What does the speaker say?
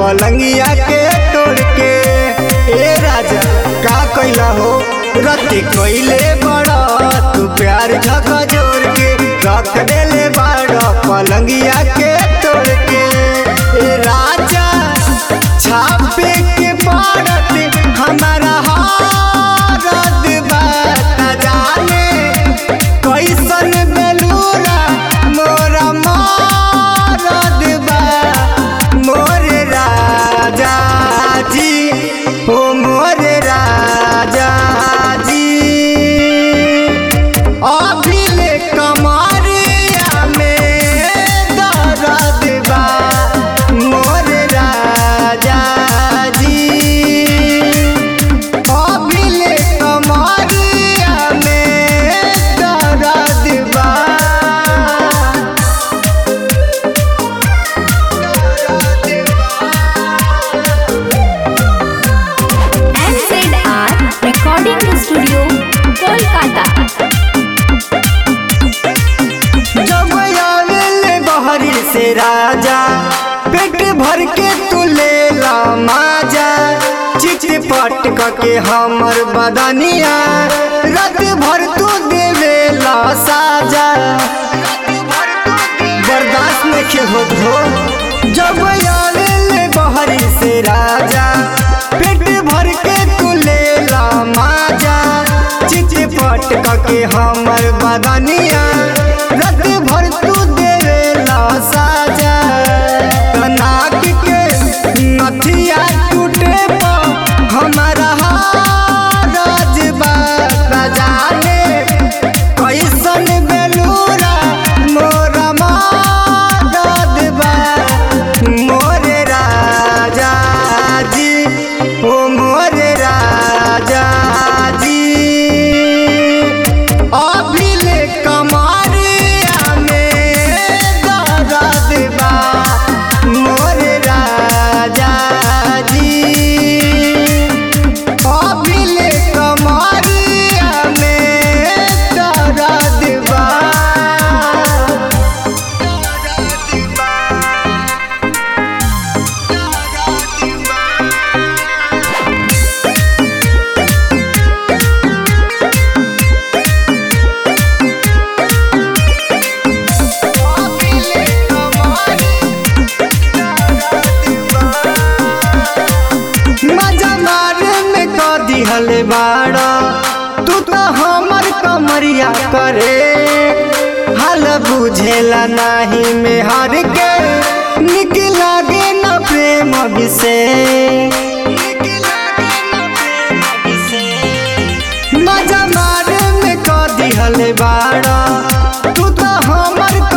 पलंगिया के तोड़ के ए राजा का कैला हो रति कैले बड़ा तू प्यार झक जोर के रख देले बड़ा पलंगिया के तोड़ के ए राजा छापे के पड़त हमारा हारत बात जाने कैसन बेलूरा मोरा मारत बा मोर राजा जी ओ मोर राजा जी अभिले कमरिया में दर्द बा मोर राजा जी अभिले कमरिया में दर्द बा NZR Recording Studio, Kolkata. जब आवेले बहरी से राजा पेट भर के तू ले ला माजा चिच पट के हमर बदनिया रात भर तू देवे ला साजा बर्दाश्त नहीं होत हो जब आवेले बहरी से राजा पेट भर के तू ले ला माजा चिच पट के हमर बदनिया रात भर तू देवे ला साजा नाक के नथिया टूटे पा हमारा हारज बा जाने कैसन बेलूरा मोरा मारद बा मोर राजा जी ओ मोर राजा जी अभिले कमरिया में दर्द बा मोर राजा जी अभिले कमरिया में दर्द बा अभिले मजा मारे में क दिहल बाड़ा तू तो हमर कमरिया करे हाल बुझेला नाही में हर के निक लागे न प्रेम विषय मजा मारे में क दिहल बाड़ा तू तो हमर